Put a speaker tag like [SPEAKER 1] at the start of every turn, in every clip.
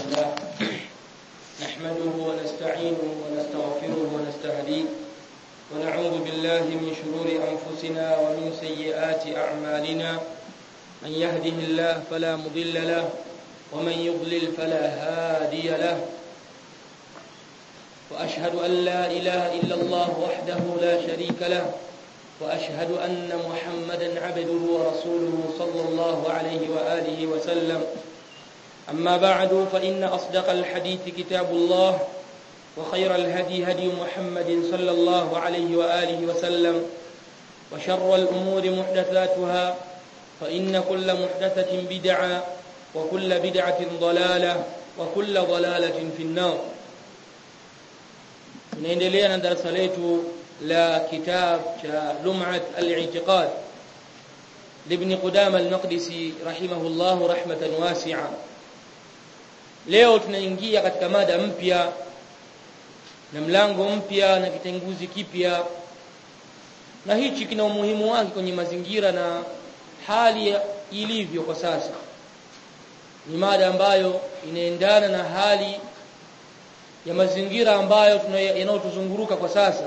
[SPEAKER 1] لله نحمده ونستعينه ونستغفره ونستهديه ونعوذ بالله من شرور أنفسنا ومن سيئات أعمالنا من يهده الله فلا مضل له ومن يضلل فلا هادي له وأشهد أن لا إله إلا الله وحده لا شريك له وأشهد أن محمدا عبده ورسوله صلى الله عليه وآله وسلم أما بعد فإن أصدق الحديث كتاب الله وخير الهدي هدي محمد صلى الله عليه وآله وسلم وشر الأمور محدثاتها فإن كل محدثة بدعة وكل بدعة ضلالة وكل ضلالة في النار tunaendelea na darasa letu la kitab cha lum'at al-i'tiqad libni qudama al-maqdisi rahimahullah rahmatan wasi'a leo tunaingia katika mada mpya na mlango mpya na kitenguzi kipya na hichi kina umuhimu wake kwenye mazingira na hali ilivyo kwa sasa ni mada ambayo inaendana na hali ya mazingira ambayo yanayotuzunguruka kwa sasa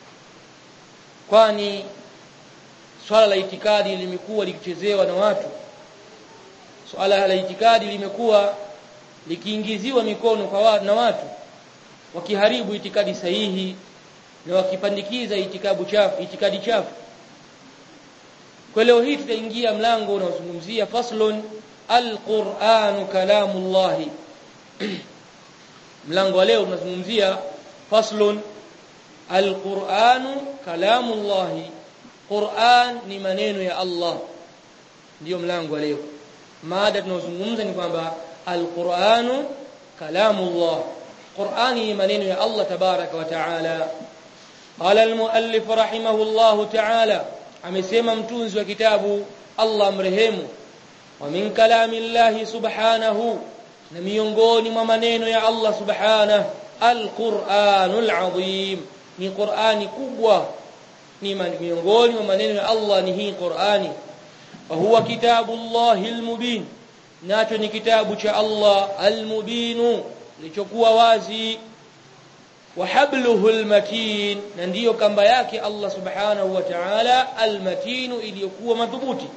[SPEAKER 1] kwani swala la itikadi limekuwa likichezewa na watu swala la itikadi limekuwa likiingiziwa mikono kwa watu na watu wakiharibu itikadi sahihi na wakipandikiza itikabu chafu itikadi chafu kwa leo hii tutaingia mlango unaozungumzia faslun alquranu kalamullahi mlango wa leo tunazungumzia faslun alquranu kalamullahi Qur'an ni maneno ya Allah ndiyo mlango wa leo mada tunazungumza ni kwamba alquranu kalamullah Qur'ani ni maneno ya Allah tabaraka wa taala qala almuallif rahimahullahu taala amesema mtunzi wa kitabu Allah mrehemu wa min kalamillahi subhanahu na miongoni mwa maneno ya Allah subhanahu alquranul azim ni qurani kubwa ni miongoni mwa maneno ya Allah ni hii qurani wa huwa kitabullahi almubin nacho ni kitabu cha Allah almubin lichokuwa wazi wa habluhu almatin na ndiyo kamba yake Allah subhanahu wa ta'ala almatin iliyokuwa madhubuti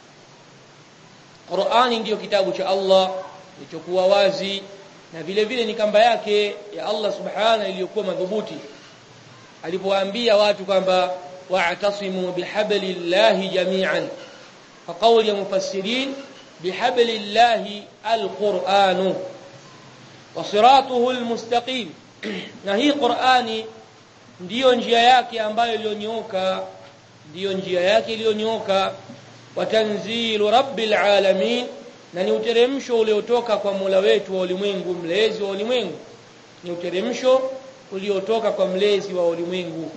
[SPEAKER 1] Qur'ani ndiyo kitabu cha Allah kilichokuwa wazi na vile vile ni kamba yake ya Allah subhana iliyokuwa madhubuti alipowaambia watu kwamba wa'tasimu bihablillahi jami'an fa qawli ya mufassirin bihablillahi alquran wa siratuhu almustaqim na hii Qur'ani ndiyo njia yake ambayo iliyonyooka ndiyo njia yake iliyonyooka wa tanzilu rabbil alamin na ni uteremsho uliotoka kwa Mola wetu wa ulimwengu mlezi wa ulimwengu ni uteremsho uliotoka kwa mlezi wa ulimwengu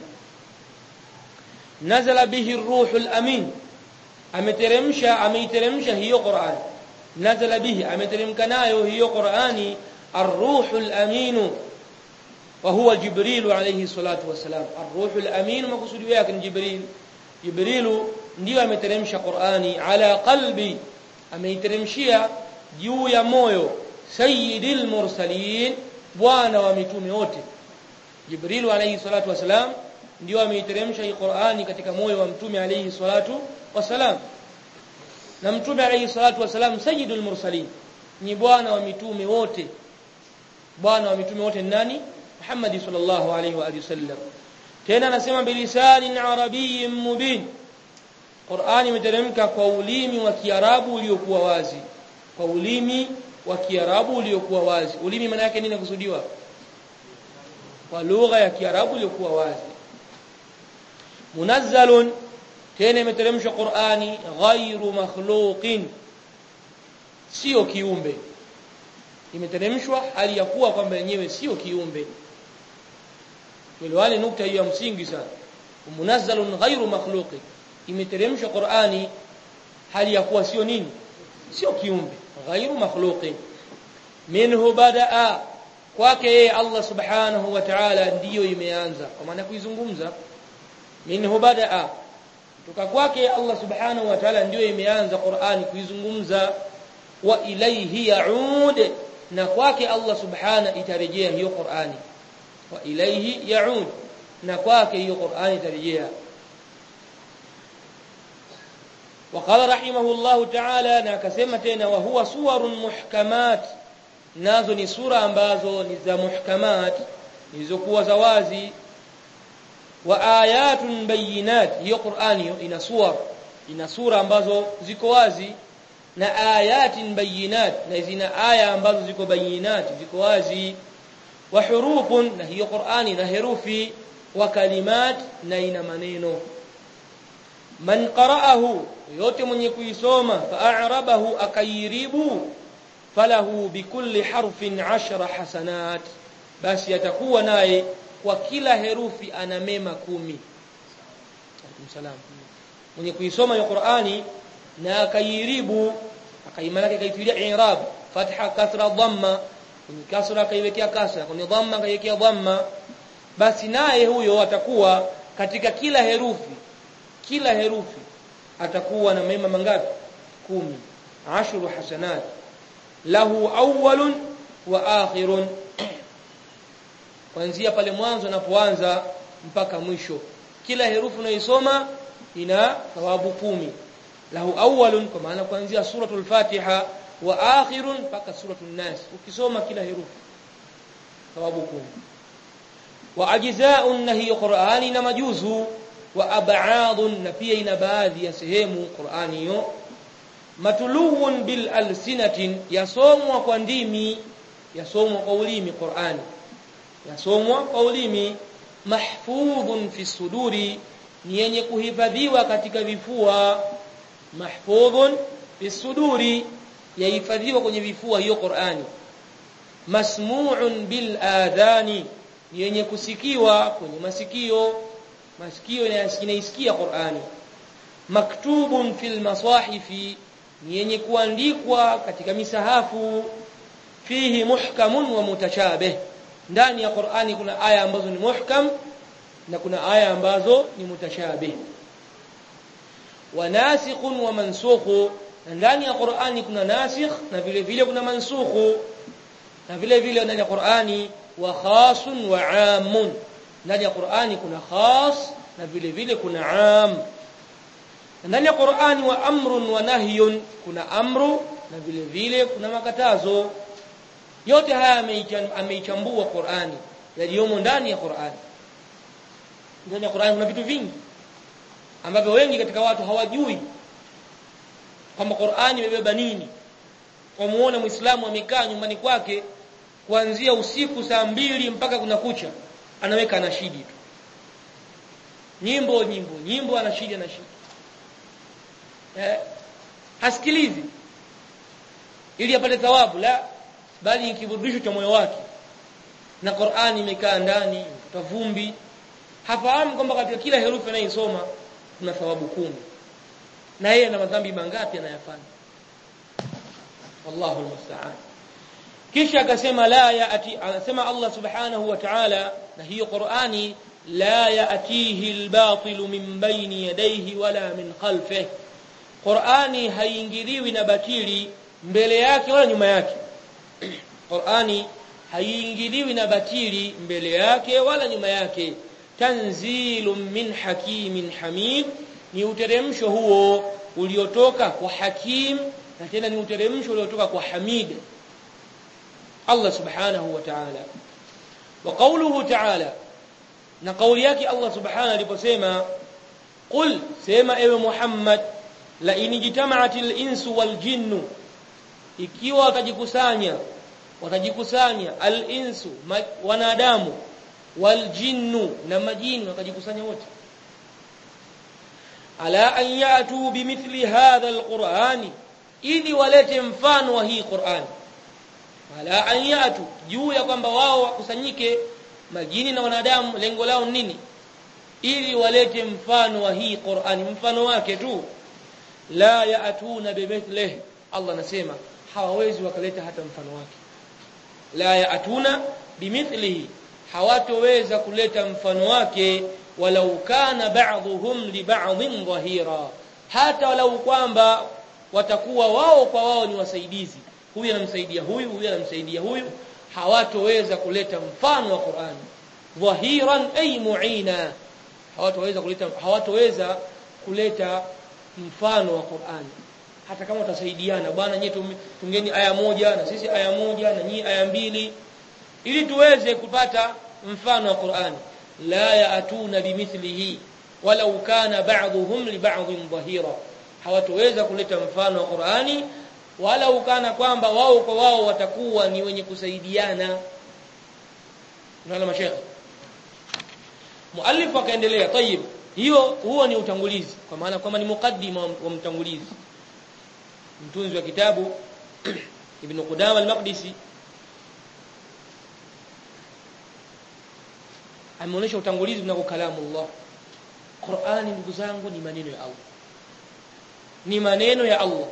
[SPEAKER 1] nazala bihi ruhul amin ameteremsha ameiteremsha hiyo Qur'an nazala bihi ameteremka nayo hiyo Qur'ani ar-ruhul amin wa huwa jibril alayhi salatu wasalam ar-ruhul amin makusudi yake ni jibril jibril ndiyo ameteremsha Qur'ani ala qalbi ameiteremshia juu ya moyo sayyidil mursalin bwana wa mitume wote Jibril alayhi salatu wasalam ndio ameiteremsha hii Qur'ani katika moyo wa mtume alayhi salatu wasalam na mtume alayhi salatu wasalam sayyidul mursalin ni bwana wa mitume wote bwana wa mitume wote nani Muhammad sallallahu alayhi wa alihi wasallam tena anasema bilisanin arabiyyin mubin Qur'ani imeteremka kwa ulimi wa Kiarabu uliokuwa wazi. Kwa ulimi wa Kiarabu uliokuwa wazi. Ulimi maana yake nini kusudiwa? Kwa lugha ya Kiarabu iliyokuwa wazi. Munazzalun tena imeteremshwa Qur'ani ghairu makhluqin. Sio kiumbe. Imeteremshwa hali ya kuwa kwamba yenyewe sio kiumbe. Tuelewane nukta hiyo ya msingi sana. Munazzalun ghairu makhluqin imeteremshwa Qur'ani hali ya kuwa sio nini sio kiumbe ghairu makhluqin minhu badaa kwake yeye Allah subhanahu wa ta'ala ndiyo imeanza kwa maana kuizungumza minhu badaa kutoka kwake Allah subhanahu wa ta'ala ndiyo imeanza Qur'ani kuizungumza wa ilayhi yaud na kwake Allah subhana itarejea hiyo Qur'ani wa ilayhi yaud na kwake hiyo Qur'ani itarejea وقال رحمه الله تعالى na akasema tena wa huwa suwarun muhkamat nazo ni sura ambazo ni za muhkamat zilizokuwa za wazi wa ayatun bayinat hiyo Qur'ani ina suwar ina sura ambazo ziko wazi na ayatin bayinat na zina aya ambazo ziko bayinat ziko wazi wa hurufun na hiyo Qur'ani na herufi wa kalimat na ina maneno man qara'ahu yote mwenye kuisoma fa'arabahu akairibu falahu bikulli harfin ashra hasanat basi atakuwa naye kwa kila herufi ana mema kumi salam mwenye kuisoma hiyo Qur'ani na akairibu akaimalaka kaitilia i'rab fatha kasra dhamma kwenye kasra kaiwekea kasra kwenye dhamma kaiwekea dhamma basi naye huyo atakuwa katika kila herufi kila herufi atakuwa na mema mangapi kumi ashru hasanat lahu awwalun wa akhirun kuanzia pale mwanzo unapoanza mpaka mwisho kila herufi unaisoma ina thawabu kumi lahu awwalun kwa maana kuanzia suratul fatiha wa akhirun mpaka suratul nas ukisoma kila herufi thawabu kumi wa ajza'un na hiyo qur'ani na majuzu wa ab'adun na pia ina baadhi ya sehemu qur'ani hiyo matuluun bil alsinatin yasomwa kwa ndimi yasomwa kwa ulimi qur'ani yasomwa kwa ulimi mahfudhun fi suduri ni yenye kuhifadhiwa katika vifua mahfudhun fi suduri yahifadhiwa kwenye vifua hiyo Qur'ani masmu'un bil adhani ni yenye kusikiwa kwenye masikio masikio yanaisikia Qur'ani maktubun fil masahifi ni yenye kuandikwa katika misahafu fihi muhkamun wa mutashabih ndani ya Qur'ani kuna aya ambazo ni muhkam na kuna aya ambazo ni mutashabih wa nasikhun wa mansukhu na ndani ya Qur'ani kuna nasikh na vile vile kuna mansukhu na vile vile ndani ya Qur'ani wa khasun wa amun ndani ya Qur'ani kuna khas na vile vile kuna am ndani ya Qur'ani wa amrun wa nahyun kuna amru na vile vile kuna makatazo yote haya ameichambua Qur'ani yaliyomo ndani ya Qur'ani ndani ya Qur'ani kuna vitu vingi ambavyo wengi katika watu hawajui kwamba Qur'ani imebeba nini wamuona Muislamu amekaa nyumbani kwake kuanzia usiku saa mbili mpaka kuna kucha anaweka anashidi tu nyimbo nyimbo nyimbo anashidi anashidi eh hasikilizi ili apate thawabu la bali ni kiburudisho cha moyo wake na Qur'ani imekaa ndani tavumbi hafahamu kwamba katika kila herufi anayosoma kuna thawabu kumi na yeye ana madhambi mangapi anayafanya wallahu almusta'an kisha akasema la yaati anasema Allah subhanahu wa ta'ala na hiyo Qur'ani la yaatihi albatil min bayni yadayhi wala min khalfihi Qur'ani haingiliwi na batili mbele yake wala nyuma yake Qur'ani haiingiliwi na batili mbele yake wala nyuma yake tanzilun min hakimin hamid ni uteremsho huo uliotoka kwa hakim na tena ni uteremsho uliotoka kwa hamid Allah subhanahu wa ta'ala wa qawluhu ta'ala na kauli yake Allah subhanahu aliposema qul sema ewe Muhammad la inijtama'atil insu wal jinnu ikiwa watajikusanya watajikusanya al-insu wanadamu wal jinnu na majini wakajikusanya wote ala an yatu bimithli hadha al-qur'ani ili walete mfano wa hii Qur'ani ala an yatu juu ya kwamba wao wakusanyike majini na wanadamu lengo lao nini ili walete mfano wa hii Qur'ani mfano wake tu la yaatuna bimithlihi Allah anasema hawawezi wakaleta hata mfano wake la yaatuna bimithlihi hawatoweza kuleta mfano wake walau kana ba'dhum li ba'dhin dhahira hata walau kwamba watakuwa wao kwa wao ni wasaidizi huyu anamsaidia huyu huyu anamsaidia huyu hawatoweza kuleta mfano wa Qur'ani dhahiran ay mu'ina hawatoweza kuleta hawatoweza kuleta mfano wa Qur'ani hata kama utasaidiana bwana nyie tungeni aya moja na sisi aya moja na nyie aya mbili ili tuweze kupata mfano wa Qur'ani la yaatuna bimithlihi walau kana ba'dhum li ba'dhin dhahira hawatoweza kuleta mfano wa Qur'ani wala ukana kwamba wao kwa wao watakuwa ni wenye kusaidiana unaona mashaikh muallif akaendelea tayib hiyo huo ni utangulizi kwa maana kwamba ni mukaddima wa mtangulizi mtunzi wa kitabu ibn Qudama al-Maqdisi ameonyesha utangulizi mnako kalamu Allah Qur'ani ndugu zangu ni maneno ya Allah ni maneno ya Allah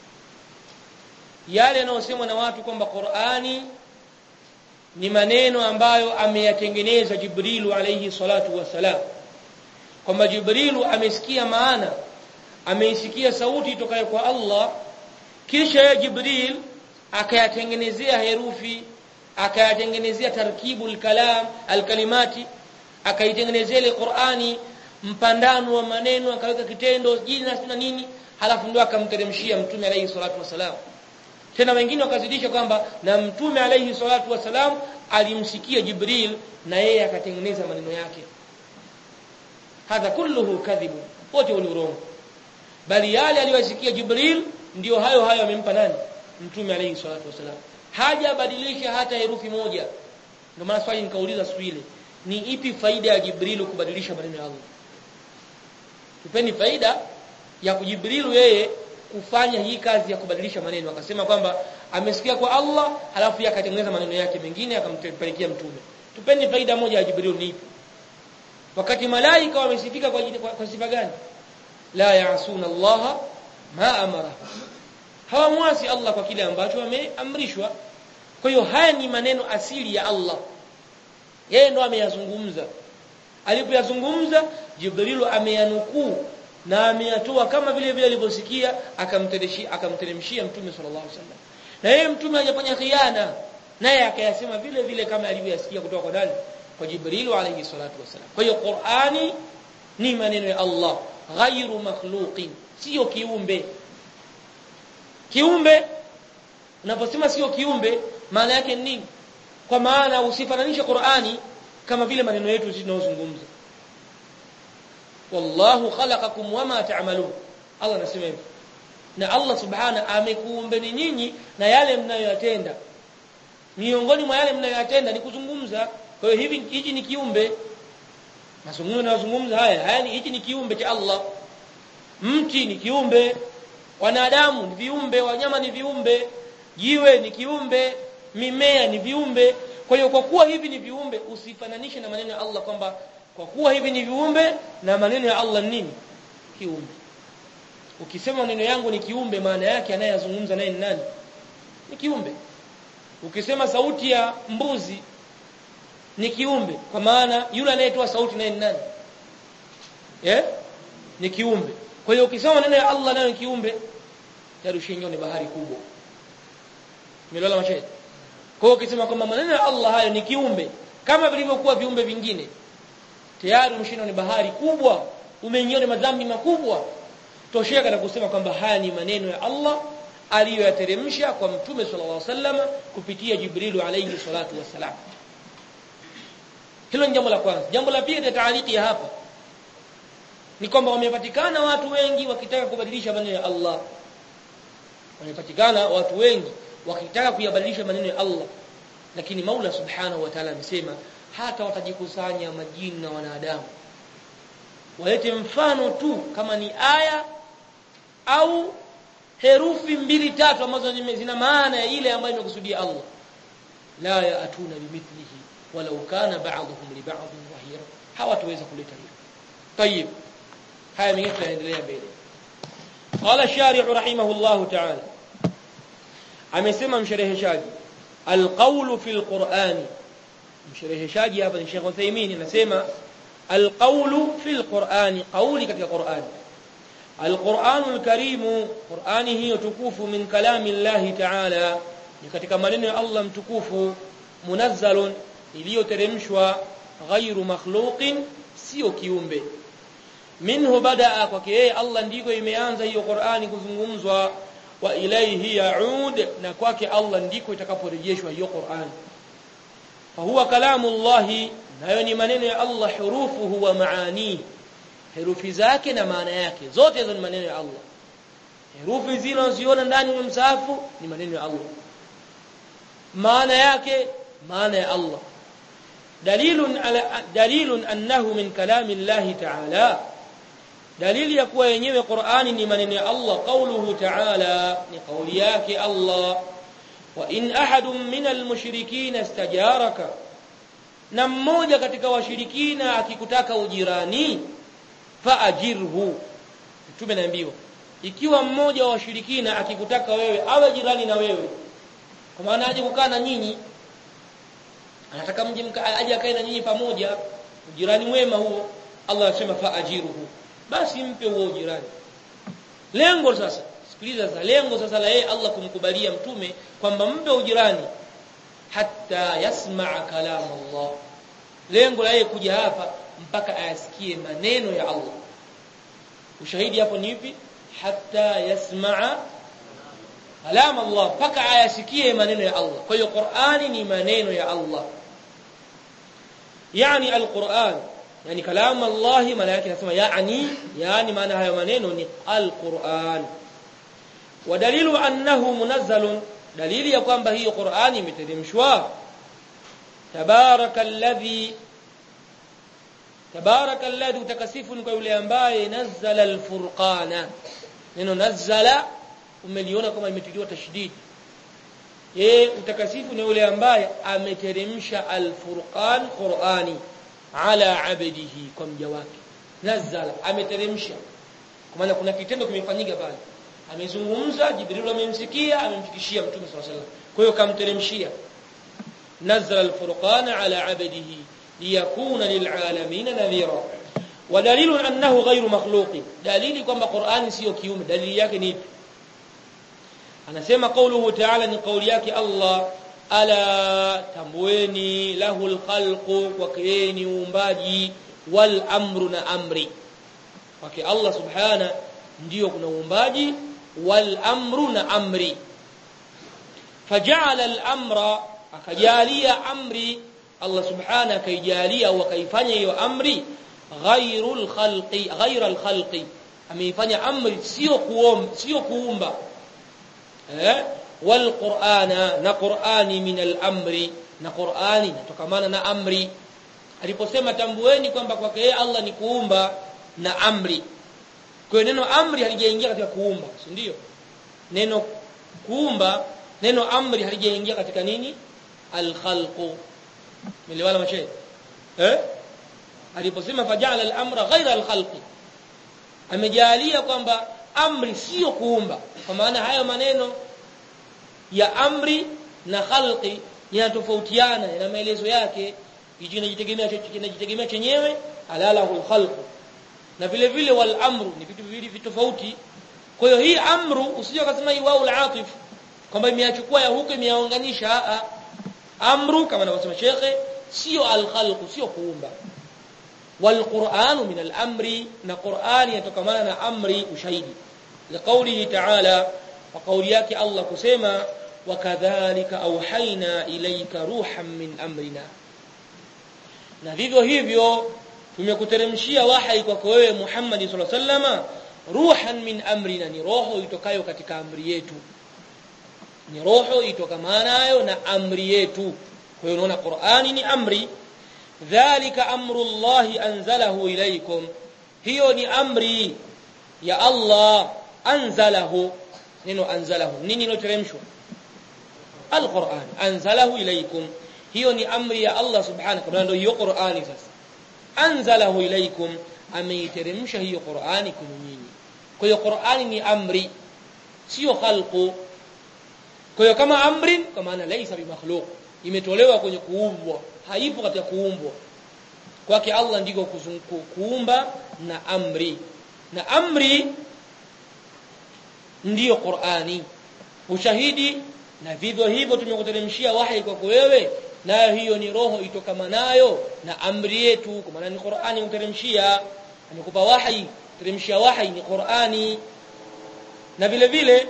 [SPEAKER 1] yale yanayosemwa na watu kwamba Qur'ani ni maneno ambayo ameyatengeneza Jibrilu alayhi salatu wasalam kwamba Jibrilu amesikia maana ameisikia sauti itokayo kwa Allah kisha ya Jibril akayatengenezea herufi akayatengenezea tarkibu kalam alkalimati akaitengenezea ile Qur'ani mpandano wa maneno akaweka kitendo jina na nini halafu ndio akamteremshia mtume alayhi salatu wasalam tena wengine wakazidisha kwamba na mtume alayhi salatu wasalam alimsikia Jibril na yeye akatengeneza maneno yake hadha kulluhu kadhibu wote ni urongo bali yale aliyosikia Jibril ndio hayo hayo amempa nani mtume alayhi salatu wasalam hajabadilisha hata herufi moja ndio maana swali nikauliza siku ile ni ipi faida ya Jibril kubadilisha maneno ya Allah tupeni faida ya kujibrilu yeye kufanya hii kazi ya kubadilisha maneno akasema kwamba amesikia kwa Allah halafu yakatengeneza maneno yake mengine akampelekea mtume tupeni faida moja ya Jibril ni ipi wakati malaika wamesifika kwa, kwa, kwa sifa gani la yaasuna Allah ma amara hawamwasi Allah kwa kile ambacho ameamrishwa kwa hiyo haya ni maneno asili ya Allah yeye ndo ameyazungumza alipoyazungumza Jibrilu ameyanukuu na ameyatoa kama vile vile alivyosikia akamteremshia akamteremshia mtume sallallahu alaihi wasallam na yeye mtume hajafanya khiana naye akayasema vile vile kama alivyoyasikia kutoka kwa nani kwa Jibrilu alayhi salatu wasallam kwa hiyo Qur'ani ni maneno ya Allah ghairu makhluqin sio kiumbe kiumbe unaposema sio kiumbe maana yake ni nini kwa maana usifananishe Qur'ani kama vile maneno yetu sisi tunayozungumza wallahu khalaqakum wama ta'malun Allah anasema hivyo na Allah subhana amekuumbeni nyinyi na yale mnayoyatenda miongoni mwa yale mnayoyatenda ni kuzungumza kwa hiyo hivi hichi ni kiumbe mazungumzo yanayozungumza haya haya ni hichi ni kiumbe cha Allah mti ni kiumbe wanadamu ni viumbe wanyama ni viumbe jiwe ni kiumbe mimea ni viumbe kwa hiyo kwa kuwa hivi ni viumbe usifananishe na maneno ya Allah kwamba kwa kuwa hivi ni viumbe na maneno ya Allah nini kiumbe ukisema maneno yangu ni kiumbe maana yake anayezungumza naye ni nani ni kiumbe ukisema sauti ya mbuzi ni kiumbe kwa maana yule anayetoa sauti naye ni nani eh ni kiumbe kwa hiyo ukisema maneno ya Allah nayo ni kiumbe yarushinyo ni bahari kubwa Umeelewa mashahidi kwa hiyo ukisema kwamba maneno ya Allah hayo ni kiumbe kama vilivyokuwa viumbe vingine tayari umeshinda ni bahari kubwa umeingia madhambi makubwa tosheka na kusema kwamba haya ni maneno ya Allah aliyoyateremsha kwa mtume sallallahu alaihi wasallam kupitia Jibrilu alayhi salatu wassalam hilo ni jambo la kwanza jambo la pili taaliki ya hapa ni kwamba wamepatikana watu wengi wakitaka kubadilisha maneno ya Allah wamepatikana watu wengi wakitaka kuyabadilisha maneno ya Allah lakini Maula subhanahu wa ta'ala amesema hata watajikusanya majini na wanadamu walete mfano tu kama ni aya au herufi mbili tatu ambazo zina maana ya ile ambayo imekusudia Allah la yaatuna bimithlihi walau kana ba'dhum li ba'dhin dhahira hawataweza kuleta hilo طيب haya mengine tunaendelea mbele qala shari'u rahimahullahu ta'ala amesema mshereheshaji alqawlu fil qur'ani mshereheshaji hapa ni Sheikh Uthaymeen anasema alqawlu fil qur'ani qawli katika qur'ani alquranul karimu qurani hiyo tukufu min kalami llahi ta'ala ni katika maneno ya Allah mtukufu munazzalun iliyoteremshwa ghairu makhluqin sio kiumbe minhu badaa kwake yeye Allah ndiko imeanza hiyo Qur'ani kuzungumzwa wa ilayhi yaud na kwake Allah ndiko itakaporejeshwa hiyo Qur'ani fa huwa kalamu Allah nayo ni maneno ya Allah hurufuhu wa maani herufi zake na maana yake zote hizo ni maneno ya Allah herufi zile unaziona ndani ya msahafu ni maneno ya Allah maana yake maana ya Allah dalilun ala dalilun annahu min kalami Allah ta'ala dalili ya kuwa yenyewe Qur'ani ni maneno ya Allah qauluhu ta'ala ni kauli yake Allah wa in ahadun min almushrikin istajaraka na mmoja katika washirikina akikutaka ujirani faajirhu mtume naambiwa ikiwa mmoja wa washirikina akikutaka wewe awe jirani na wewe kwa maana aje kukaa na nyinyi anataka mje aje akae na nyinyi pamoja ujirani mwema huo Allah anasema faajiruhu basi mpe huo ujirani lengo sasa sikiliza sasa lengo sasa la yeye Allah kumkubalia mtume kwamba mpe ujirani hatta yasmaa kalam Allah lengo la yeye kuja hapa mpaka ayasikie maneno ya Allah ushahidi hapo ni ipi hatta yasmaa kalam Allah mpaka ayasikie maneno ya Allah kwa hiyo Qur'ani ni maneno ya Allah yani al-Qur'an yani kalam Allah maana yake nasema yani yani maana hayo maneno ni al-Qur'an wa dalilu annahu munazzalun dalili ya kwamba hiyo Qur'ani imeteremshwa tabarakalladhi tabarakalladhi utakasifu ni kwa yule ambaye nazzala al-furqana neno nazzala umeliona kama imetiliwa tashdid yeye utakasifu ni yule ambaye ameteremsha al-furqan Qur'ani ala abdihi kwa mja wake nazzala ameteremsha kwa maana kuna kitendo kimefanyika pale amezungumza Jibril amemsikia amemfikishia Mtume صلى الله عليه وسلم kwa hiyo kamteremshia nazzala al-furqana ala abdihi liyakuna lil'alamin nadhira wa dalilu annahu ghayru makhluqin dalili kwamba Qur'ani sio kiume dalili yake ni ipi anasema kauluhu ta'ala ni kauli yake Allah ala tambueni lahul khalqu wa kieni uumbaji wal amru na amri wake Allah subhana ndiyo kuna uumbaji wal amru na amri faja'ala al amra akajalia amri Allah subhana akaijalia au akaifanya hiyo amri ghairul khalqi ghairal khalqi ameifanya amri sio kuomba sio kuumba eh wal qur'ana na qur'ani min al amri na qur'ani natokamana na amri aliposema tambueni kwamba kwake yeye Allah ni kuumba na amri kwa neno amri halijaingia katika kuumba si ndio neno kuumba neno amri halijaingia katika nini al khalqu mliwala mashe eh aliposema fajala al amra ghaira al khalqi amejalia kwamba amri sio kuumba kwa maana hayo maneno ya amri na khalqi yanatofautiana na maelezo yake hicho kinajitegemea kinajitegemea chenyewe alalahu khalqu na vile vile wal amru ni vitu viwili tofauti kwa hiyo hii amru usije ukasema hii wao al-atif kwamba imeachukua ya huko imeunganisha amru kama anavyosema shekhe sio al-khalqu sio kuumba wal qur'anu min al-amri na qur'ani yatokamana na amri ushahidi liqaulihi ta'ala wa kauli yake Allah kusema wakadhalika auhaina ilaika ruhan min amrina na vivyo hivyo tumekuteremshia wahai kwako wewe Muhammad sallallahu alaihi wasallam ruhan min amrina ni roho itokayo katika amri yetu ni roho itokamanayo na amri yetu kwa hiyo unaona Qur'ani ni amri dhalika amru Allah anzalahu ilaykum hiyo ni amri ya Allah anzalahu neno anzalahu nini iloteremshwa alquran anzalahu ilaykum hiyo ni amri ya Allah subhanahu wa ndio hiyo Qur'ani sasa anzalahu ilaykum ameiteremsha hiyo Qur'ani kwenu nyinyi kwa hiyo Qur'ani ni amri sio khalqu kwa hiyo kama amri kwa maana laisa bimakhluq imetolewa kwenye kuumbwa haipo katika kuumbwa kwake Allah ndiko kuumba na amri na amri ndiyo Qur'ani ushahidi na vivyo hivyo tumekuteremshia wahi kwako wewe nayo hiyo ni roho itokamanayo na amri yetu kwa maana ni Qur'ani kuteremshia amekupa wahi teremshia wahi ni Qur'ani na vile vile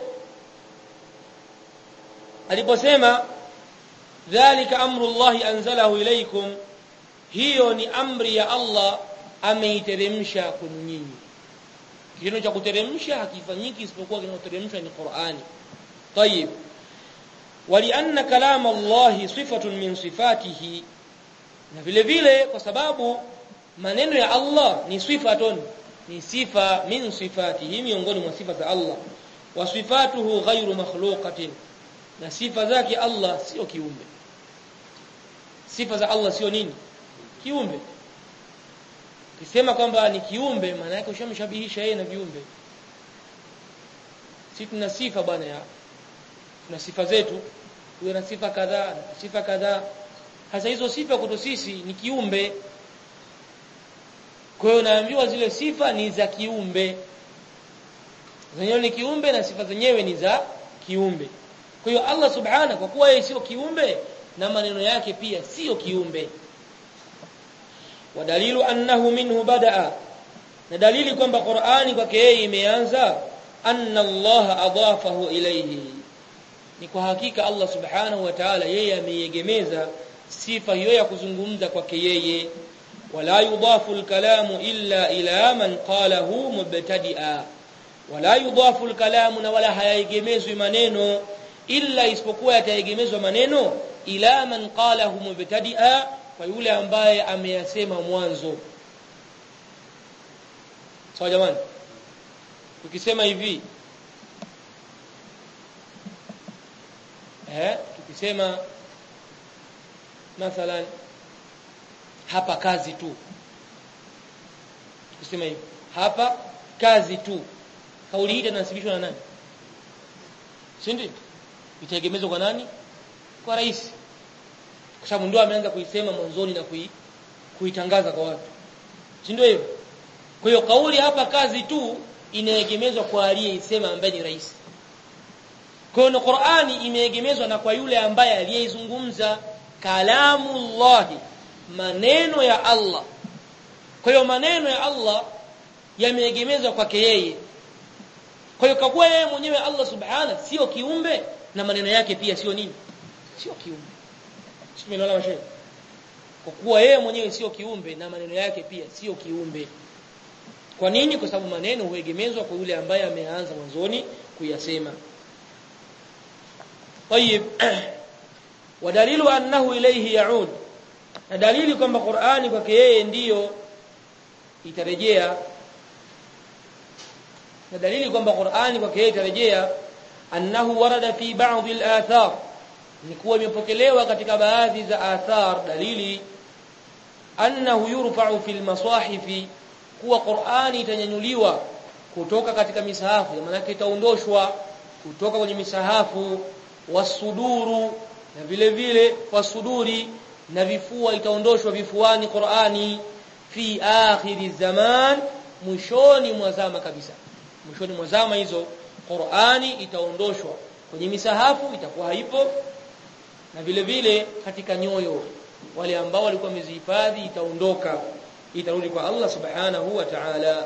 [SPEAKER 1] aliposema dhalika amrullahi anzalahu ilaykum hiyo ni amri ya Allah ameiteremsha kwenu nyinyi kitendo cha kuteremsha hakifanyiki isipokuwa kinachoteremshwa ni Qur'ani طيب ولأن كلام الله صفة من صفاته na vile vile kwa sababu maneno ya Allah ni sifatun ni sifa min sifatihi miongoni mwa sifa za Allah wa sifatuhu ghairu makhluqatin na sifa zake Allah sio kiumbe sifa za Allah sio nini kiumbe kisema kwamba ni kiumbe maana yake ushamshabihisha yeye na viumbe si tuna sifa bwana ya tuna sifa zetu tuwe na sifa kadhaa na sifa kadhaa hasa hizo sifa kwetu sisi ni kiumbe kwa hiyo naambiwa zile sifa ni za kiumbe zenyewe ni kiumbe na sifa zenyewe ni za kiumbe kwa hiyo Allah subhana kwa kuwa yeye sio kiumbe na maneno yake pia sio kiumbe wadalilu annahu minhu badaa na dalili kwamba Qur'ani kwake yeye imeanza anna Allah adafahu ilayhi ni kwa hakika Allah subhanahu wa ta'ala yeye ameiegemeza sifa hiyo ya kuzungumza kwake yeye wala yudafu alkalamu illa ila man qalahu mubtadi'a wala yudafu alkalamu na wala hayaegemezwi maneno illa isipokuwa yataegemezwa maneno ila man qalahu mubtadi'a kwa yule ambaye ameyasema mwanzo sawa jamani tukisema hivi eh tukisema mathalan hapa kazi tu tukisema hivi hapa kazi tu kauli hii inasibishwa na nani si ndio itaegemezwa kwa nani kwa rais kwa sababu ndio ameanza kuisema mwanzoni na kui, kuitangaza kwa watu si ndio hivyo kwa hiyo kauli hapa kazi tu inaegemezwa kwa aliyeisema ambaye ni rais kwa hiyo Qur'ani imeegemezwa na kwa yule ambaye aliyeizungumza kalamullahi maneno ya Allah kwa hiyo maneno ya Allah yameegemezwa kwake yeye kwa hiyo kwa yeye mwenyewe Allah subhana sio kiumbe na maneno yake pia sio nini sio kiumbe Tumeelewana mashaikh kwa kuwa yeye mwenyewe sio kiumbe na maneno yake pia sio kiumbe kwa nini kwa sababu maneno huegemezwa kwa yule ambaye ameanza mwanzoni kuyasema طيب ودليل انه اليه يعود na dalili kwamba Qur'ani kwake yeye ndiyo itarejea na dalili kwamba Qur'ani kwake yeye itarejea annahu warada fi ba'd al-athar ni kuwa imepokelewa katika baadhi za athar dalili annahu yurfa'u fil masahifi kuwa Qur'ani itanyanyuliwa kutoka katika misahafu maana itaondoshwa kutoka kwenye misahafu wasuduru na vile vile wasuduri na vifua itaondoshwa vifuani Qur'ani fi akhiri zaman mwishoni mwa zama kabisa mwishoni mwa zama hizo Qur'ani itaondoshwa kwenye misahafu itakuwa haipo na vile vile katika nyoyo wale ambao walikuwa wamezihifadhi itaondoka itarudi kwa Allah subhanahu wa ta'ala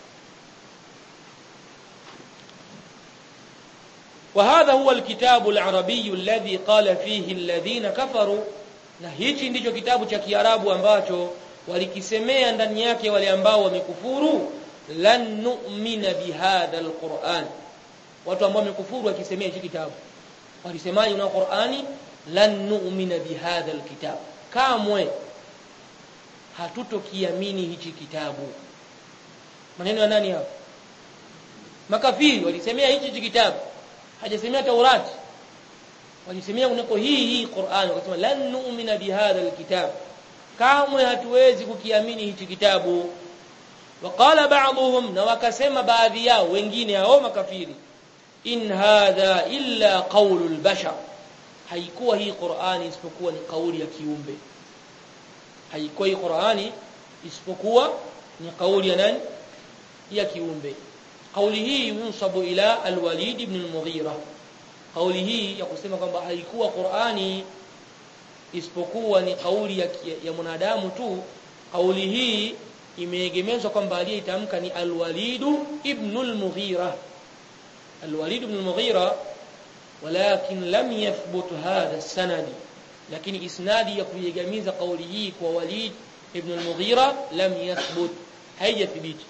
[SPEAKER 1] وهذا هو الكتاب العربي الذي قال فيه الذين كفروا na hichi ndicho kitabu cha Kiarabu ambacho walikisemea ndani yake wale ambao wamekufuru lan nu'mina bihadha alquran watu ambao wamekufuru wakisemea hichi kitabu walisemaje na Qur'ani lan nu'mina bihadha alkitab kamwe hatutokiamini hichi kitabu maneno ya nani hapo makafiri walisemea hichi kitabu hajasemea Taurati walisemea unako hii hii Qur'an wakasema lan nu'mina bihadha alkitab kamwe hatuwezi kukiamini hichi kitabu waqala ba'dhum na wakasema baadhi yao wengine hao makafiri in hadha illa qawlu albashar haikuwa hii Qur'ani isipokuwa ni kauli ya kiumbe haikuwa hii Qur'ani isipokuwa ni kauli ya nani ya kiumbe kauli hii yunsabu ila al-Walid ibn al-Mughira kauli hii ya kusema kwamba haikuwa Qur'ani isipokuwa ni kauli ya, ya mwanadamu tu kauli hii imeegemezwa kwamba aliyeitamka ni al-Walid ibn al-Mughira al-Walid ibn al-Mughira ولكن لم يثبت هذا السند lakini isnadi ya kuiegamiza kauli hii kwa Walid ibn al-Mughira lam yathbut haijathibiti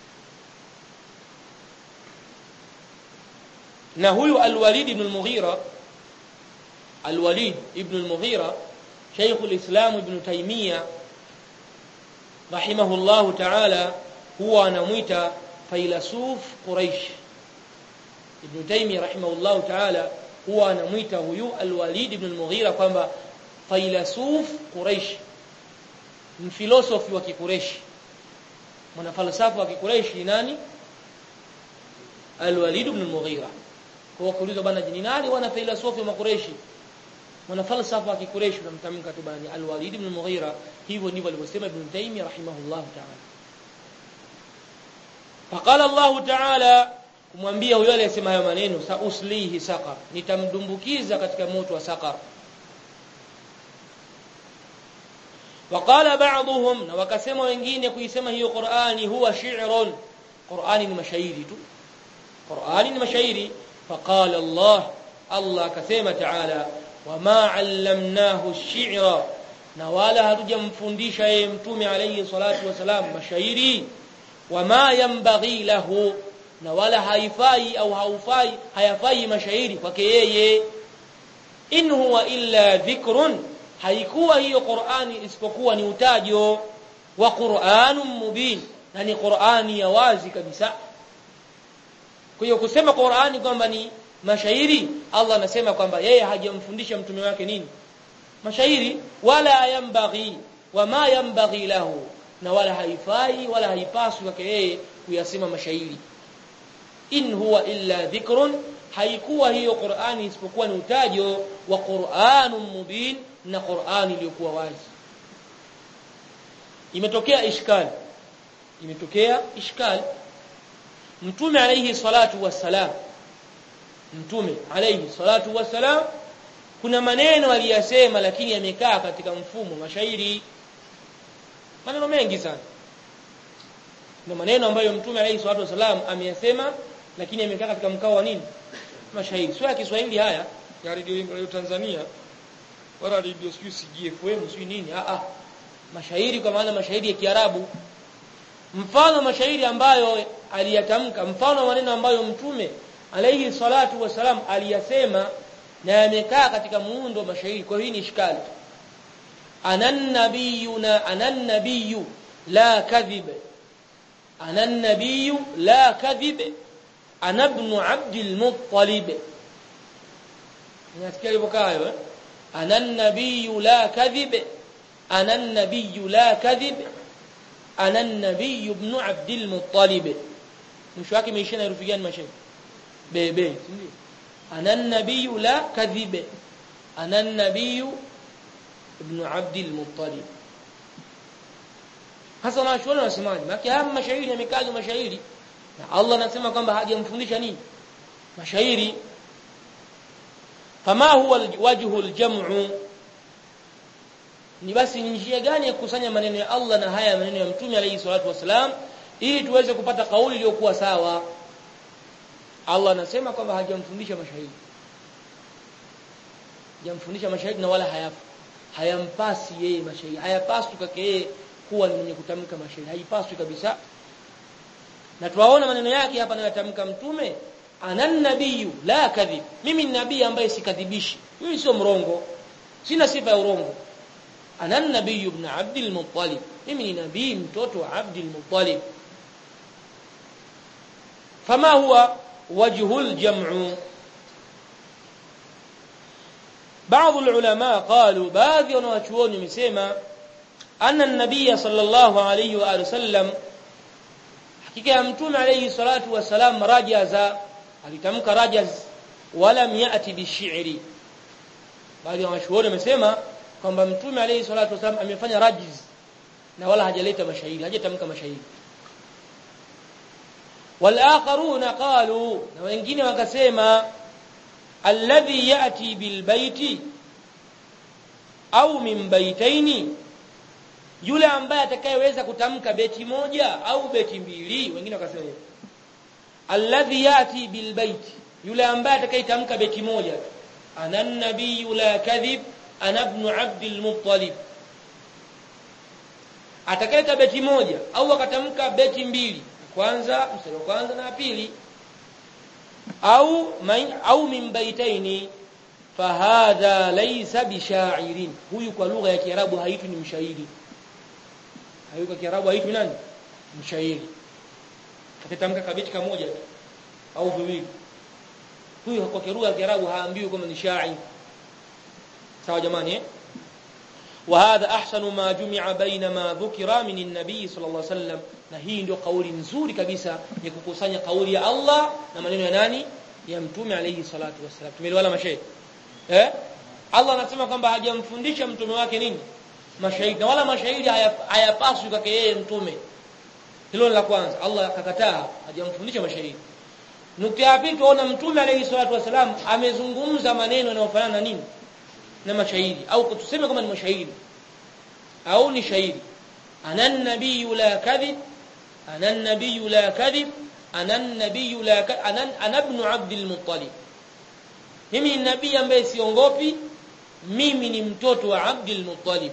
[SPEAKER 1] na huyu al-Walid ibn al-Mughira al-Walid ibn al-Mughira Sheikh al-Islam ibn Taymiyyah rahimahullahu ta'ala huwa anamuita failasuf Quraish Ibn Taymiyyah rahimahullahu ta'ala huwa anamuita huyu al-Walid ibn al-Mughira kwamba failasuf Quraish mfilosofi wa Kikureshi mwanafalsafa wa Kikureshi nani al-Walid ibn al-Mughira kwa kuulizwa bana ni nani wana filosofi wa Makureshi mwanafalsafa wa Kikureshi unamtamka tu bani al-Walid ibn al-Mughira hivyo ndivyo alivyosema Ibn Taymiyyah rahimahullahu ta'ala faqala Allah ta'ala kumwambia huyo aliyesema hayo maneno sa uslihi saqar nitamdumbukiza katika moto wa saqar وقال بعضهم na wakasema wengine kuisema hiyo Qur'ani huwa shi'run Qur'ani ni mashairi tu Qur'ani ni mashairi faqala Allah Allah akasema ta'ala wama 'allamnahu ash-shi'ra na wala hatujamfundisha yeye mtume alayhi salatu wasalam mashairi wama yanbaghi lahu na wala haifai au haufai hayafai mashairi kwake yeye in huwa illa dhikrun haikuwa hiyo Qur'ani isipokuwa ni utajo wa Qur'anun mubin na ni Qur'ani ya wazi kabisa kwa hiyo kusema Qur'ani kwamba ni mashairi Allah anasema kwamba yeye hajamfundisha mtume wake nini mashairi wala yambaghi wama yambaghi lahu na wala haifai wala haipaswi kwake yeye kuyasema mashairi in huwa illa dhikrun haikuwa hiyo Qur'ani isipokuwa ni utajo wa Qur'anun mubin na Qur'ani iliyokuwa wazi imetokea ishkali imetokea ishkali mtume alayhi salatu wassalam mtume alayhi salatu wassalam kuna maneno aliyasema lakini yamekaa katika mfumo mashairi maneno mengi sana na maneno ambayo mtume alayhi salatu wassalam ameyasema lakini yamekaa katika mkao wa nini mashairi sio ya Kiswahili haya ya radio Tanzania wala radio sijui CGFM sijui nini a a mashairi kwa maana mashairi ya Kiarabu mfano mashairi ambayo aliyatamka mfano maneno ambayo mtume alayhi salatu wasalam aliyasema na yamekaa katika muundo wa mashairi kwa hiyo ni ishkali anan nabiyuna anan nabiyyu la kadhib anan nabiyyu la kadhib ana ibn abdul muttalib nasikia ilivyokaa hayo eh ana an-nabiyyu la kadhib ana an-nabiyyu la kadhib ana an-nabiyyu ibn abdul muttalib mwisho wake imeishia na herufi gani mashairi bebe ndio ana an-nabiyyu la kadhib ana an-nabiyyu ibn abdul muttalib hasa wanachuoni wanasemaje maana haya mashairi yamekaja mashairi na Allah anasema kwamba hajamfundisha nini mashairi fama huwa wajhu aljam'u ni basi njia gani ya kukusanya maneno ya Allah na haya maneno ya mtume alayhi salatu wasalam ili tuweze kupata kauli iliyokuwa sawa Allah anasema kwamba hajamfundisha mashairi hajamfundisha mashairi na wala hayafu hayampasi yeye mashairi hayapaswi kwake yeye kuwa ni mwenye kutamka mashairi haipaswi kabisa na tuwaona maneno yake hapa anayotamka mtume anan nabiyyu la kadhib mimi ni nabii ambaye sikadhibishi mimi sio mrongo sina sifa ya urongo anan nabiyyu ibn abdul muttalib mimi ni nabii mtoto wa abdul muttalib fama huwa wajhul jam'u بعض العلماء قالوا baadhi wanawachuoni wamesema anna an-nabiy sallallahu alayhi wa alihi wasallam hakika ya mtume alayhi salatu wasalam rajaza alitamka rajaz wala yati bishi'ri baadhi ya mashuhuri wamesema kwamba mtume alayhi salatu wasalam amefanya rajiz na wala hajaleta mashairi hajatamka mashairi walakharuna qalu na wengine wakasema alladhi yati bilbaiti au min baitaini yule ambaye atakayeweza kutamka beti moja au beti mbili wengine wakasema hivyo alladhi yati bilbaiti yule ambaye atakayetamka beti moja ana nabiyu la kadhib ana ibn abdul muttalib atakayeta beti moja au akatamka beti mbili kwanza mstari wa kwanza na pili au main, au min baitaini fahadha laysa bishairin huyu kwa lugha ya kiarabu haitwi ni mshairi huyu kwa kiarabu haitwi nani mshairi akitamka kabeti kamoja tu au viwili huyu kwa lugha ya kiarabu haambiwi kama ni shairi sawa jamani eh وهذا احسن ما جمع بين ما ذكر من النبي صلى الله عليه وسلم na hii ndio kauli nzuri kabisa ya kukusanya kauli ya Allah na maneno ya nani ya mtume alayhi salatu wasallam tumeelewana mashairi eh Allah anasema kwamba hajamfundisha mtume wake nini mashairi na wala mashairi hayapaswi kwake yeye mtume hilo la kwanza Allah akakataa hajamfundisha mashairi nukta ya pili tuona mtume alayhi salatu wasallam amezungumza maneno yanayofanana na nini na mashairi au tuseme kama ni mashairi au ni shairi ana nabii la kadhib ana nabii la kadhib ana nabii la ana ana ibn abdul muttalib mimi ni nabii ambaye siongopi mimi ni mtoto wa abdul muttalib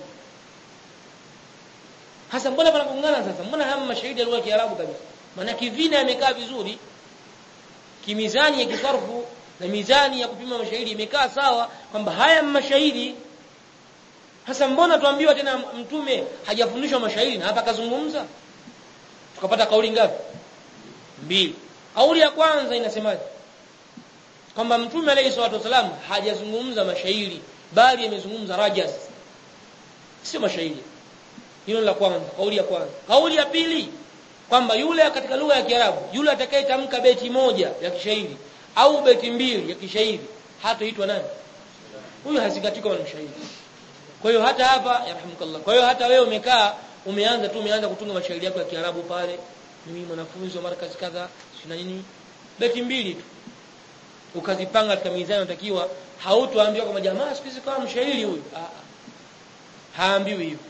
[SPEAKER 1] hasa mbona panagongana sasa mbona haya mashahidi ya kiarabu kabisa maana kivina yamekaa vizuri kimizani ya kisarfu na mizani ya kupima mashahidi imekaa sawa kwamba haya mashahidi hasa mbona tuambiwa tena mtume hajafundishwa mashahidi na hapa kazungumza tukapata kauli ngapi mbili kauli ya kwanza inasemaje kwamba mtume alayhi salatu wasalam hajazungumza mashairi bali amezungumza rajas sio mashairi hilo la kwanza kauli ya kwanza kauli ya pili kwamba yule katika lugha ya Kiarabu yule atakayetamka beti moja ya kishairi au beti mbili ya kishairi hataitwa nani huyu hazingatii kama mshairi kwa hiyo hata hapa yarhamukallah kwa hiyo hata wewe umekaa umeanza tu umeanza kutunga mashairi yako ya Kiarabu pale mimi mwanafunzi wa markazi kadha sina nini beti mbili tu ukazipanga katika mizani unatakiwa hautoambiwa kama jamaa siku hizi kama mshairi huyu haambiwi hivyo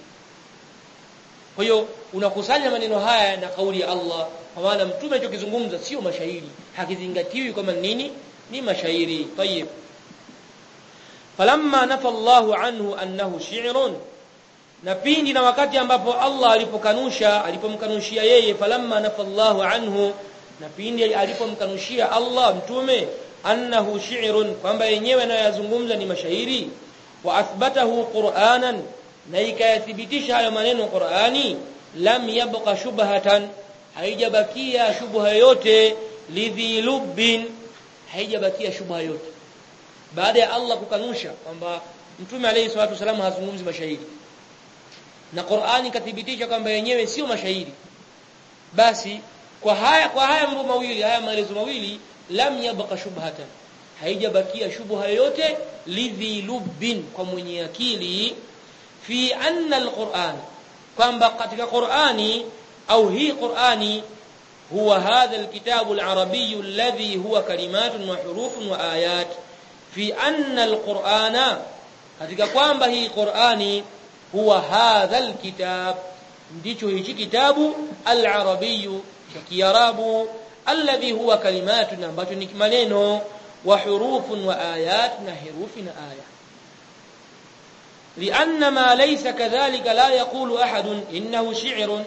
[SPEAKER 1] kwa hiyo unakusanya maneno haya na kauli ya Allah kwa maana mtume alichokizungumza sio mashairi hakizingatiwi kama nini ni mashairi tayib falamma nafa Allahu anhu annahu shi'run na pindi na wakati ambapo Allah alipokanusha alipomkanushia yeye falamma nafa Allahu anhu na pindi alipomkanushia Allah mtume annahu shi'run kwamba yenyewe anayozungumza ni mashairi wa athbatahu qur'anan na ikayathibitisha hayo maneno Qur'ani lam yabqa shubhatan haijabakia shubha yote lidhi lubbin haijabakia shubha yote baada ya Allah kukanusha kwamba mtume alayhi salatu wasallam hazungumzi mashairi na Qur'ani kathibitisha kwamba yenyewe sio mashairi basi kwa haya kwa haya mambo mawili haya maelezo mawili lam yabqa shubhatan haijabakia shubha yote lidhi lubbin kwa mwenye akili fi anna alquran kwamba katika qurani au hii qurani huwa hadha alkitabu alarabiy alladhi huwa kalimatun wa hurufun wa ayat fi anna alqurana katika kwamba hii qurani huwa hadha alkitab ndicho hichi kitabu alarabiy cha kiarabu alladhi huwa kalimatun ambacho ni maneno wa hurufun wa ayat na herufi na aya لأن ما ليس كذلك لا يقول أحد إنه شعر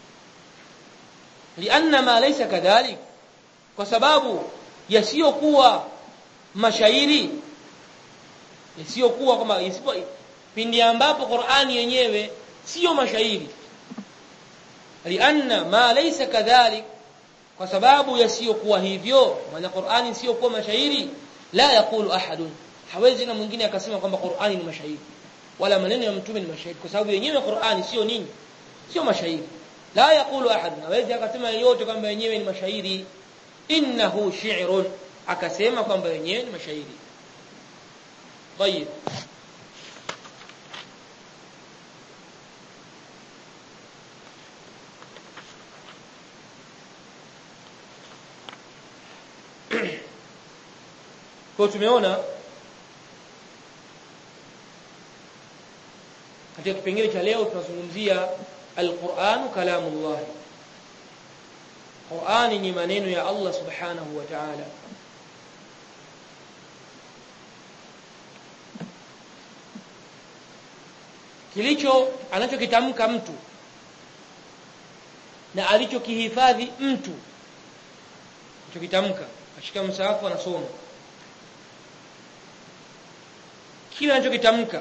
[SPEAKER 1] لأن ما ليس كذلك وسباب يسيقوا mashairi yasiyokuwa kama isipo pindi ambapo Qur'ani yenyewe sio mashairi lianna ma laysa kadhalik kwa sababu yasiyokuwa hivyo maana Qur'ani sio kuwa mashairi la yakulu ahadun hawezi na mwingine akasema kwamba Qur'ani ni mashairi wala maneno ya mtume ni mashairi kwa sababu yenyewe Qur'ani sio nini sio mashairi la yakulu ahad hawezi akasema yote kwamba yenyewe ni mashairi innahu shi'run akasema kwamba yenyewe ni mashairi طيب kwa tumeona katika kipengele cha leo tunazungumzia alquran kalamullah Qur'ani ni maneno ya Allah subhanahu wa ta'ala kilicho anachokitamka mtu na alichokihifadhi mtu alichokitamka ashika msahafu anasoma kile anachokitamka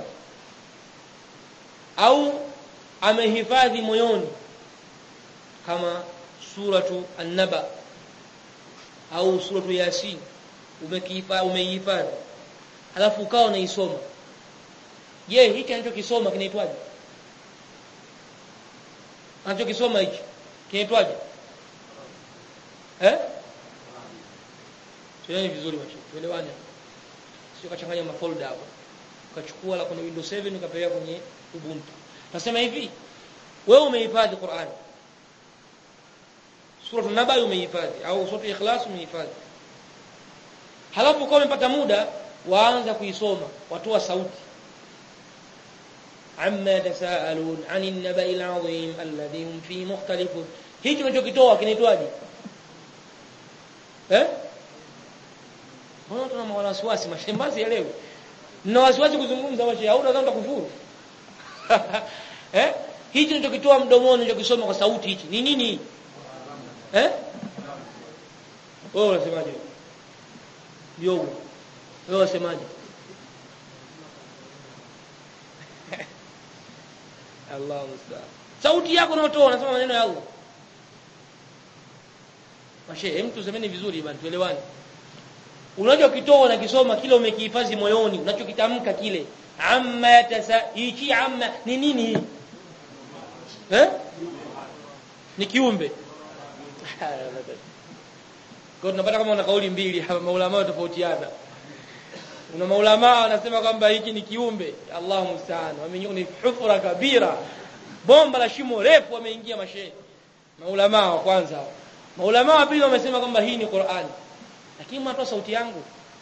[SPEAKER 1] au amehifadhi moyoni kama suratu an-naba au suratu yasin umekihifadhi umeihifadhi halafu ukawa unaisoma je hiki anachokisoma kinaitwaje anachokisoma hichi kinaitwaje eh tuelewane vizuri macho tuelewane sio kachanganya mafolder hapo ukachukua la kwenye Windows 7 ukapeleka kwenye Ubuntu nasema hivi wewe umehifadhi Qur'an sura an-naba umehifadhi au sura ikhlas umehifadhi halafu kwa umepata muda waanza kuisoma watoa sauti amma yatasaalun 'anil naba'il 'azim alladhi hum fi mukhtalifun hicho unachokitoa kinaitwaje eh mbona tuna wasiwasi mashembazi ya leo na wasiwasi kuzungumza wache au unataka kufuru eh hicho unachokitoa mdomoni unachokisoma kwa sauti hichi ni nini eh wewe unasemaje ndio wewe unasemaje Allah musta'an sauti yako unaotoa unasema maneno ya Allah Mashe, mtu semeni vizuri bwana tuelewane. Unachokitoa na kisoma kile umekihifadhi moyoni, unachokitamka kile. Amma yatasa hichi amma ni nini hii? Eh? Ni kiumbe. Kwa tunapata kama una kauli mbili hapa maulama tofautiana. Una maulama wanasema kwamba hiki ni kiumbe. Allahu musta'an. Wameingia ni hufra kabira. Bomba la shimo refu wameingia mashehe. Maulama wa kwanza. Maulama wa pili wamesema kwamba hii ni Qur'ani. Lakini mnatoa sauti yangu.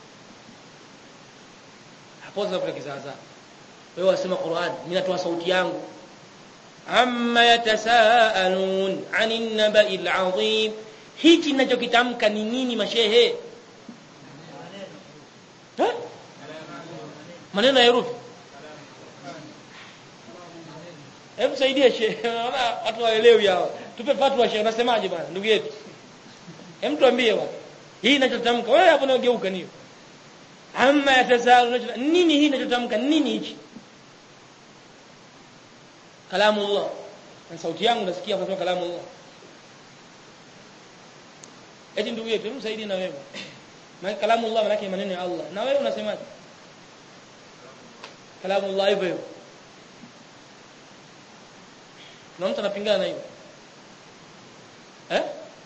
[SPEAKER 1] Hapo sasa kuna kizaza. Wewe wasema Qur'ani, mimi natoa sauti yangu. Amma yatasaalun 'anil naba'il 'azim. Hiki ninachokitamka ni nini mashehe? Eh? Maneno ya herufi. Hebu saidie shehe. Naona watu waelewi hao. Tupe fatwa shehe, unasemaje bwana ndugu yetu? Hem tuambie bwana. Hii inachotamka wewe hapo unageuka niyo. Amma yatasaalu nini hii inachotamka nini hichi? Kalamu Allah. Na sauti yangu nasikia kwa kalamu Allah. Eti ndugu yetu, hebu saidie na wewe. Maana kalamu Allah maana maneno ya Allah. Na wewe unasemaje? Kalamu Allah hivyo hivyo. Na mtu anapingana na hiyo. Eh?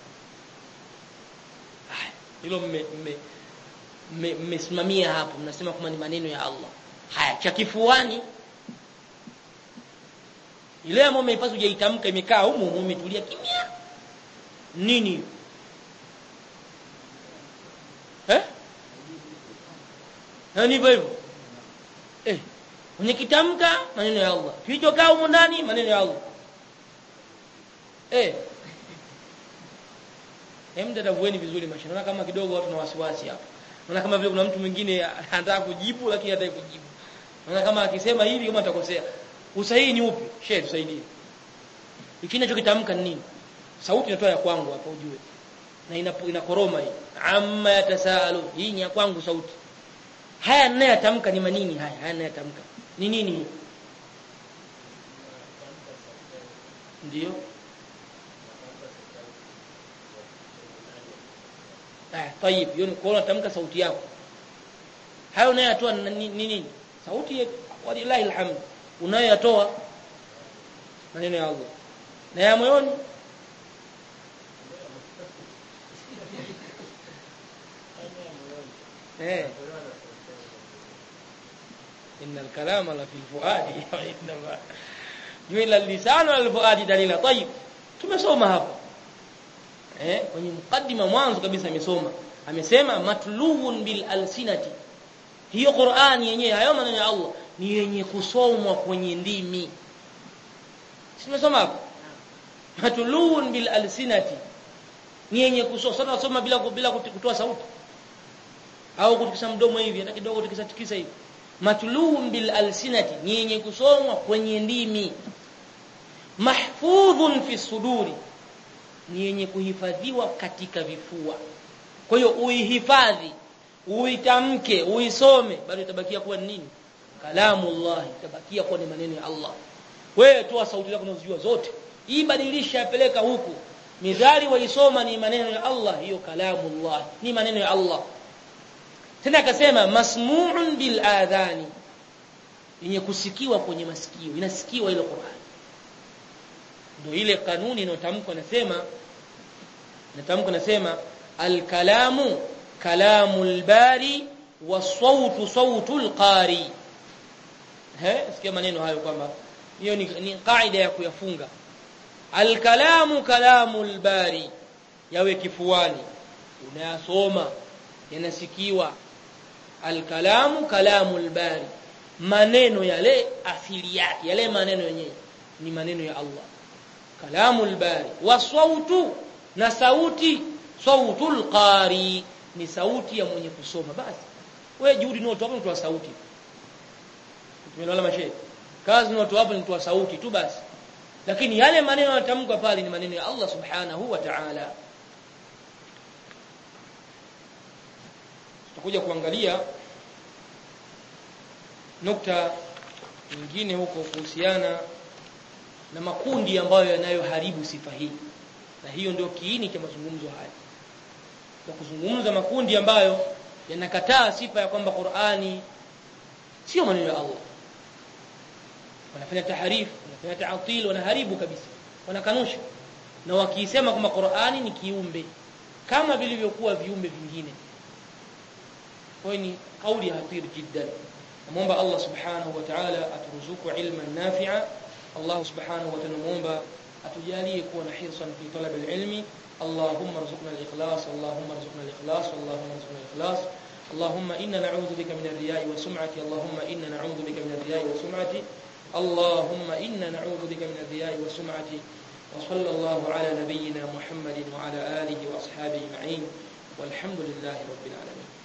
[SPEAKER 1] hilo mmesimamia hapo mnasema kama ni maneno ya Allah haya cha kifuani ile ambayo umeipasa hujaitamka imekaa humu umetulia kimya nini eh ni hivyo hivyo eh mwenye kitamka maneno ya Allah kilichokaa humu ndani maneno ya Allah eh Hem tatavueni vizuri maisha. Naona kama kidogo watu na wasiwasi hapa. Naona kama vile kuna mtu mwingine anataka kujibu lakini hataki kujibu. Naona kama akisema hivi kama atakosea. Usahihi ni upi? Shehe tusaidie. Hiki ninachokitamka ni nini? Sauti inatoa ya kwangu hapa ujue. Na inapo inakoroma hii. Amma yatasaalu. Hii ni ya kwangu sauti. Haya ninayotamka ni manini haya? Haya ninayotamka. Ni nini hii? Ndio. Ah, tayib, hiyo ni kwa unatamka sauti yako. Hayo unayotoa ni nini? Sauti walillahi alhamd. Unayotoa maneno ya Allah. Na ya moyoni eh innal kalama la fil fuadi wa innama juila lisanu al fuadi dalila tayib tumesoma hapa eh kwenye mukaddima mwanzo kabisa amesoma amesema matluun bil alsinati hiyo Qur'ani yenyewe hayo maneno ya Allah ni yenye kusomwa kwenye ndimi simesoma hapo matluun bil alsinati ni yenye kusoma sasa nasoma bila bila kutoa sauti au kutikisa mdomo hivi hata kidogo tikisa tikisa hivi matluun bil alsinati ni yenye kusomwa kwenye ndimi mahfudhun fi suduri ni yenye kuhifadhiwa katika vifua kwa hiyo uihifadhi uitamke uisome bado itabakia kuwa nini kalamullah itabakia kuwa ni maneno ya Allah wewe toa sauti zako unazojua zote ibadilisha peleka huku midhari waisoma ni maneno ya Allah hiyo kalamullah ni maneno ya Allah tena akasema masmu'un bil adhani yenye kusikiwa kwenye masikio inasikiwa ile Qur'an ndio ile kanuni inayotamkwa nasema natamkwa nasema al-kalamu kalamul bari wasautu sautul qari he sikia maneno hayo kwamba hiyo ni, ni kaida ya kuyafunga al-kalamu kalamul bari yawe kifuani unayasoma yanasikiwa al-kalamu kalamul bari maneno yale asili yake yale maneno yenyewe ni maneno ya Allah kalamul bari wasautu na sauti sautul qari ni sauti ya mwenye kusoma basi wewe juhudi ni watu hapo mtu wa sauti tumeelewana mashehe kazi ni watu hapo ni mtu wa sauti tu basi lakini yale maneno yanatamkwa pale ni maneno ya Allah subhanahu wa ta'ala tutakuja kuangalia nukta nyingine huko kuhusiana na makundi ambayo yanayoharibu sifa hii na hiyo ndio kiini cha mazungumzo haya na kuzungumza makundi ambayo yanakataa sifa ya kwamba Qur'ani sio maneno ya Allah wanafanya taharifu wanafanya ta'til wanaharibu kabisa wanakanusha na wakisema kwamba Qur'ani ni kiumbe kama vilivyokuwa viumbe vingine kwa ni kauli hatir jiddan namuomba Allah subhanahu wa ta'ala aturuzuku ilman nafi'a Allah subhanahu wa ta'ala namuomba atujalie kuwa na hirsan fi talab al-ilmi اللهم ارزقنا الإخلاص اللهم ارزقنا الإخلاص اللهم ارزقنا الإخلاص اللهم إنا نعوذ بك من الرياء والسمعة اللهم إنا نعوذ بك من الرياء والسمعة اللهم إنا نعوذ بك من الرياء والسمعة وصلى الله على نبينا محمد وعلى آله وأصحابه أجمعين والحمد لله رب العالمين